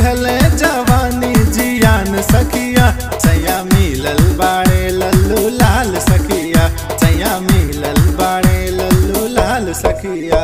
दिहले जवानी जियान सखिया सैया मिलल बाड़े लल्लू लाल सखिया सैया मिलल बाड़े लल्लू लाल सखिया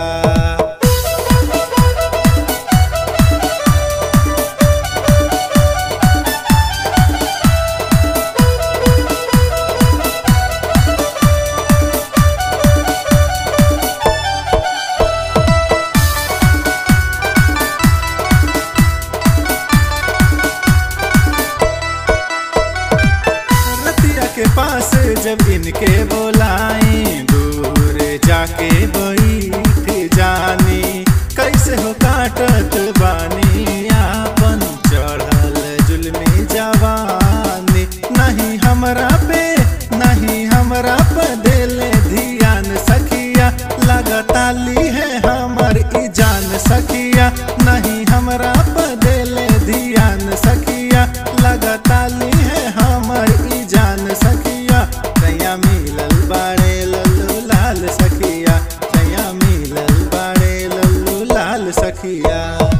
रतिया के पास जब इनके बोलाई दूर जाके बैठ जानी कैसे हो काटत बानी आपन चढ़ल जुलमी जवानी नहीं हमरा पे नहीं हमरा पे देले ध्यान सखिया लगाताली है हमर ई जान सखिया नहीं हमरा पे देले ध्यान सखिया लगाताली है हमर ई जान सखिया सैया मिलल बाड़े लल्लू लाल सखिया सैया मिलल बाड़े लल्लू लाल सखिया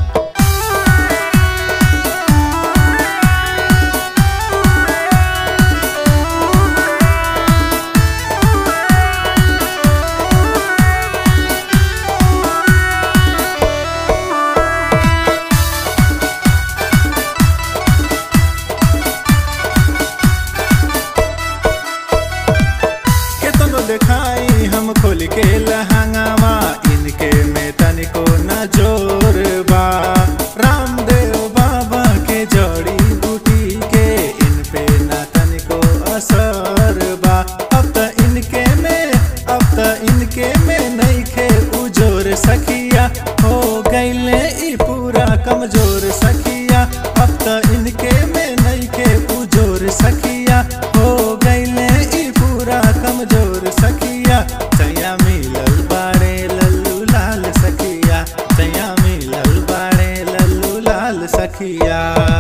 केतनो देखाई हम खोल के लहंगावा इनके में तनिको न जोर बा रामदेव बाबा के जड़ी बूटी के इन पे न तनिको असर बा अब त इनके में अब त इनके में नहीं खे उजोर सखिया हो गईले ई पूरा कमजोर सखिया अब त इनके में नहीं खे उजोर सखिया हो गईले ई पूरा कमजोर सखिया सैया मिलल बाड़े लल्लू लाल सखिया सैया मिलल बाड़े लल्लू लाल सखिया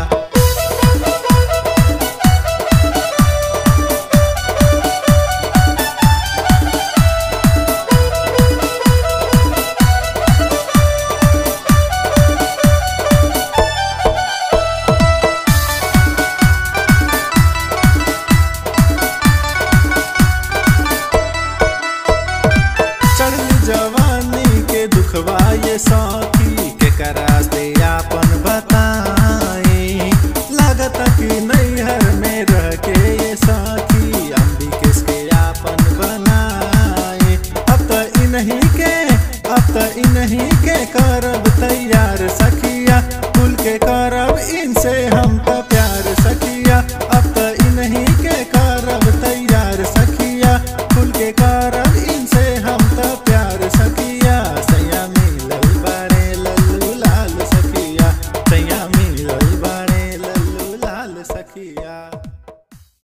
चढ़ल जवानी के दुखवा ये साथी के करास्ते आपन बताई लागत कि नैहर में रह के ये साथी अंबिकेश के आपन बनाए अब त इन्हीं के अब त इन्हीं के करब तैयार सखी